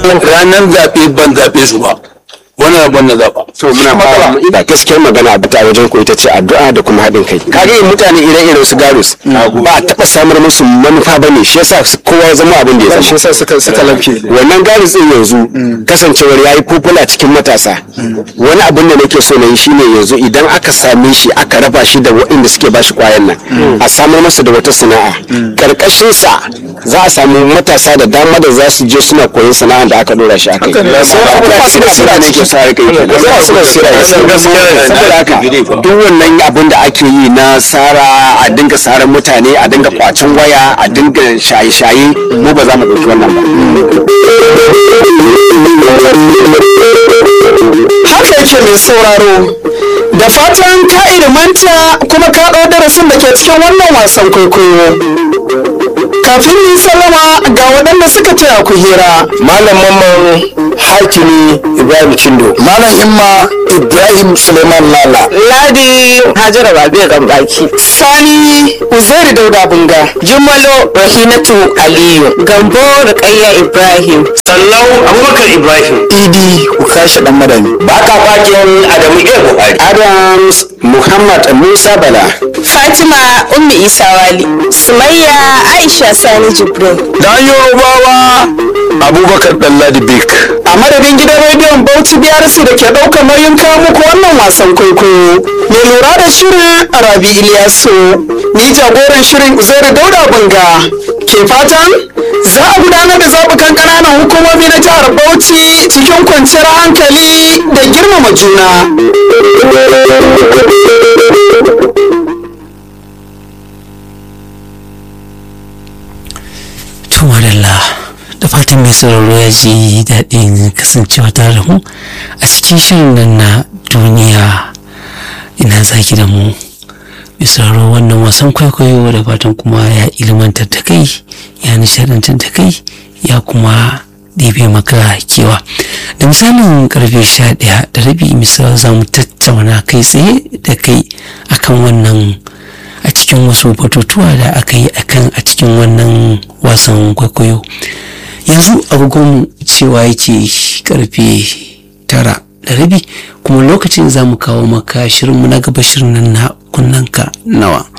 ranar zaɓe ban zaɓe su ba wani rabon na zaɓa to muna fara ina gaskiyar magana a bita wajen ku ita ce addu'a da kuma haɗin kai kaga yin mutane ire-iren su garus ba a taɓa samar musu manufa ba ne shi yasa su- kowa ya zama abin da ya zama shi yasa suka suka lafiya wannan garus din yanzu kasancewar yayi fufula cikin matasa wani abin da nake so na yi shine yanzu idan aka same shi aka raba shi da waɗanda suke bashi kwayan nan a samar masa da wata sana'a karkashin sa za a samu matasa da dama da za su je suna koyon sana'a da aka dora shi akai Hakan ne. sai abubuwa su basira ne ke sa kai kenan sai su basira ne saboda haka duk wannan abin da ake yi na sara a dinga saran mutane a dinga kwacin waya a dinga shaye-shaye mu ba za mu ɗauki wannan ba haka yake mai sauraro da fatan ka ilimanta kuma ka ɗau darasin da ke cikin wannan wasan kwaikwayo kafin yi sallama ga waɗanda suka taya ku hira malam mamman hakimi ibrahim cindo malam imma ibrahim suleiman lala Ladi Hajara Babe Gambaki. sani uzairi dauda bunga Jumalo Rahinatu Aliyu. Gambo Rukayya Ibrahim. sallau abubakar ibrahim idi ukasha dan madani baka fakin adamu a buhari adams muhammad musa bala Fatima Ummi Isa Wali. Sumayya Aisha Sani Jibrin. dan yorubawa abubakar dalladi bik a madadin gidan rediyon bauchi brc da ke ɗaukar nauyin kawo muku wannan wasan kwaikwayo mai lura da shirin rabi iliyasu ni jagoran shirin uzairu dauda bunga ke fatan za a gudanar da zaɓukan ƙananan hukumomi na jihar bauchi cikin kwanciyar hankali da girmama juna To madalla da fatan mai sauraro ya ji daɗin kasancewa tare da mu a cikin shirin nan na duniya ina zaki da mu mai sauraro wannan wasan kwaikwayo da fatan kuma ya ilmantar da kai ya nishadantar da kai ya kuma ɗebe maka kewa da misalin karfe sha ɗaya da rabi misal za mu tattauna kai tsaye da kai akan wannan a cikin wasu batutuwa da aka yi akan a cikin wannan wasan kwaikwayo yanzu agogon cewa yake karfe tara da rabi kuma lokacin za mu kawo maka shirinmu na gaba shirin nan na kunnanka nawa